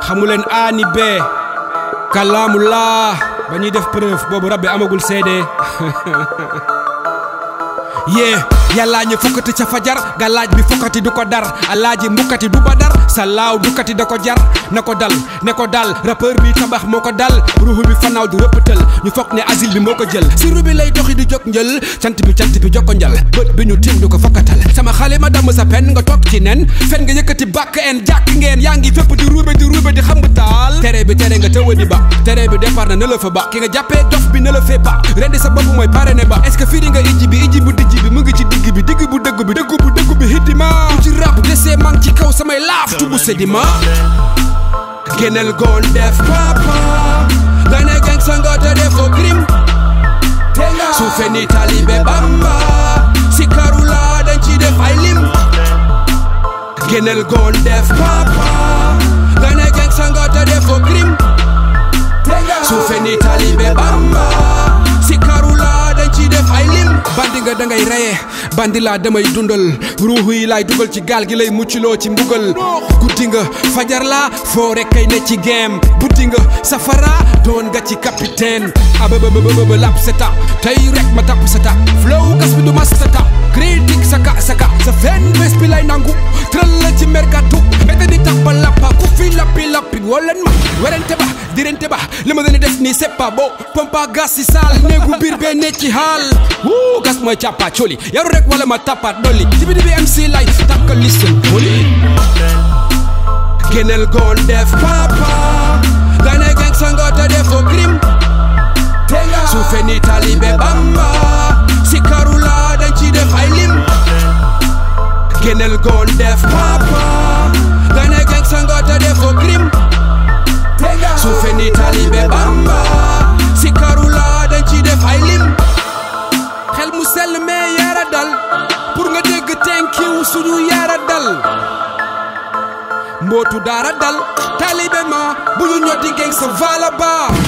xamuleen A ni B kalaamu laa ba ñuy def preuve boobu rab bi amagul seede yee yàllaa ñu fokkati ca fajar galaaj bi fokkati du ko dar alaaji mbukkati du ba dar sa laaw dukkati da ko jar na ko dal ne ko dal rappeur bi tabax moo ko dal ruuxu bi fanaaw du rëppatal ñu foog ne asile bi moo ko jël si rubi lay doxi di jóg njël cant bi cant bi jokko njal bët bi ñu tiim du ko fokkatal sama xale ma damm sa pen nga toog ci nen fen nga yëkkati bàkk en jàkk ngeen yaa ngi fépp di ruube di ruube di xam nga taal tere bi tere nga tëwa di ba tere bi départ na ne la fa ba ki nga jàppee dof bi ne la fee ba rendi sa bopp mooy pare ne ba est ce que fii di nga ijji bi ijji bu dijji bi mu ngi ci digg bi digg bu dëgg bi dëgg bu dëgg bi hiddima ku ci rap desee mang ci kaw samay laaf tubu sedima génneel goon def papa nga ne gang sa nga te defoo crime suufe ni talibe bamba si karula dañ ci def ay lim génneel goon def papa nga ne gang sa nga te defoo crime suufe ni talibe bamba si karula dañ ci def ay lim bandi nga dangay reye bandi laa damay dundal ruuxu yi laay dugal ci gaal gi lay muccloo ci mbugal guddi nga fajar laa foo rek kay ne ci game buddi nga safara doon nga ci capitaine ababababa lap seta tey rek ma tapp seta flow gas bi du ma seta critique saka saka sa fen bés bi lay nangu tëral la ci mergatu mbete di tax ba lappa ku fi lappi lappi wolen ma werente ba dirente ba li ma leen def nii c'est pas beau pompa gas si saal néegu biir bee ne ci xaal wuu gas mooy càppa coli yaru rek wala ma tappaat dolli ci bi bi MC lay takka listen moli génneel goon def papa nga ne gang sango te defoo crime suufe ni talibe bamba si karula dañ ci def ay lim génneel goon def papa nga ne gang sango te defoo crime suufe ni talibe bamba si karula dañ ci def ay lim xel mu sell mais yaara dal pour nga dégg thank you suñu yaara dal mbootu daara dal talibe ma bu ñu ñoddi ngeen sa vala ba